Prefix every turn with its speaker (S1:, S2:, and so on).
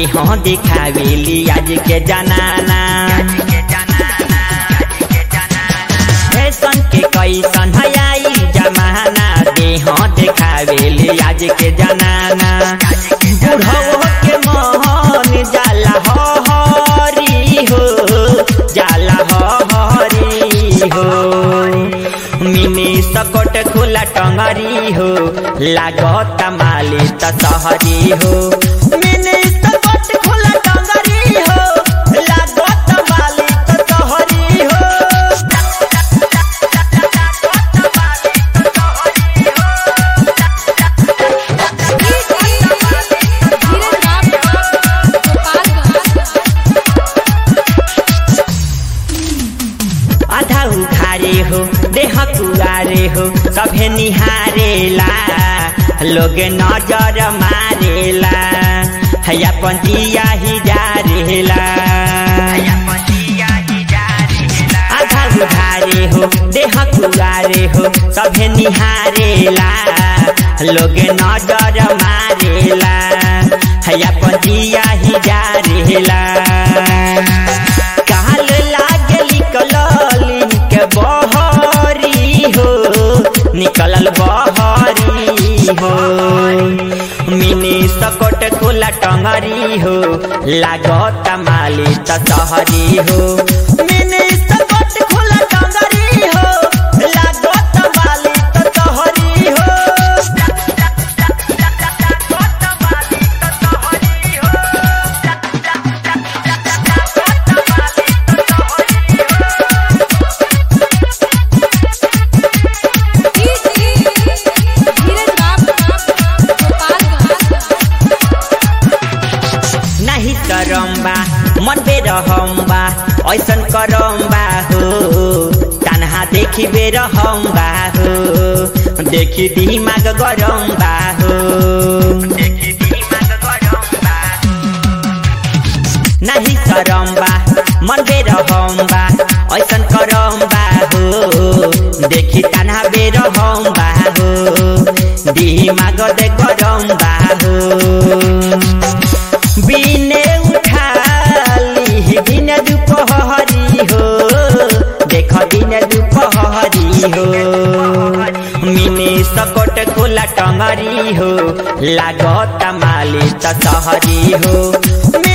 S1: देह दिखावेली आज के जनाना फैशन के कैसन है आई जमाना देह दिखावेली आज के जनाना बुढ़ो के मोहन जाला हो हरी हो जाला हो हरी हो मिनी सकट खुला टंगरी हो लागत माली त सहरी हो मिनी सकट खुला टंगरी हो लागत माली त सहरी हो
S2: धीरज राम गोपालगंज
S1: आधा उखारे हो देह कुआरे हो सभे निहारेला लोग नजर मारेला है अपन जिया ही जारेला आधा उधारे हो देह कुआरे हो सभे निहारेला लोग नजर मारेला है अपन जिया ही जारेला काल लागे निकलल के बहरी हो निकलल बहरी हो मिनी सकट खुला टंगरी हो लागत माली त सहरी हो मिनी सकट खुला टंगरी हो लागत माली त सहरी हो
S2: धीरज राम गोपालगंज
S1: नाही करम्बा मन बेरहम्बा ऐसन करम्बा हो तानहा देखि बेरहम्बा हो देखि दिमाग गरम्बा हो नाही करम्बा मन बेरहम्बा ऐसन करम्बा हो देखि तानहा बेरहम्बा हो दिमाग दे गरम्बा हो बिने उठाली दिन दुपहरी हो देख दिन दुपहरी हो मिने सकट खोला टंगरी हो लागत माली त सहरी हो